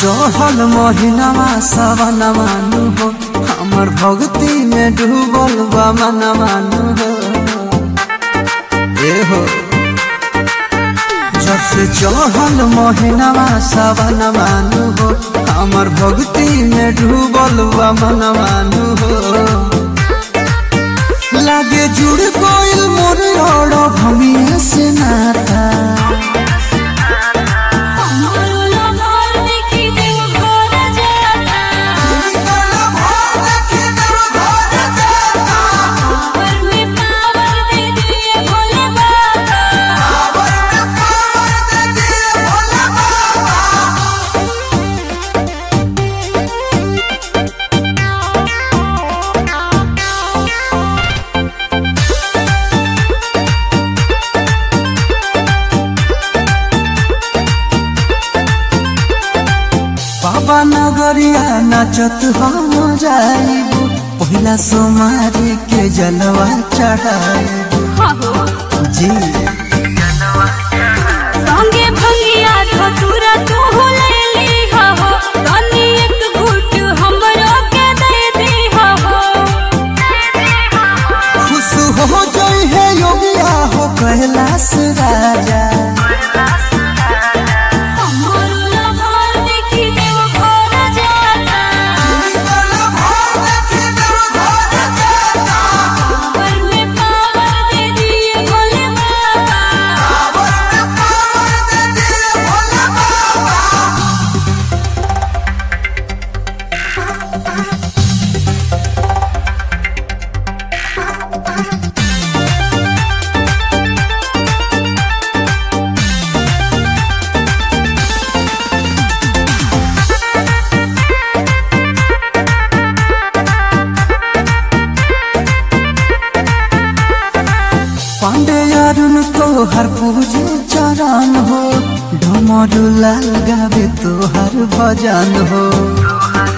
चढ़ल महीनावा सवनवानु हो हमर भक्ति में डूबल बा मनवानु हो ए हो जब से चढ़ल महीनावा सवनवानु हो हमर भक्ति में डूबल बा मनवानु हो लागे जुड़ गइल मोर और भमिया से नाता हमरो घर देखी देव घर जाता घर में पावर दे दिए भोले बाबा बाबा नगरिया नाचत हम जाइबू पहिला सोमारी के जलवा चढ़ाइबू जी संगे भंगिया धतुरा तू ले ली हो तनी एक घूट हमरो के दे दी हो खुश हो जाई है योगिया हो कैलाश राजा हमरो घर देखी देव घर जाता घर में पावर दे दिए भोले बाबा पांडे अरुण को हर पूजे चरण हो ढमरू लाल गावे तो हर भजन हो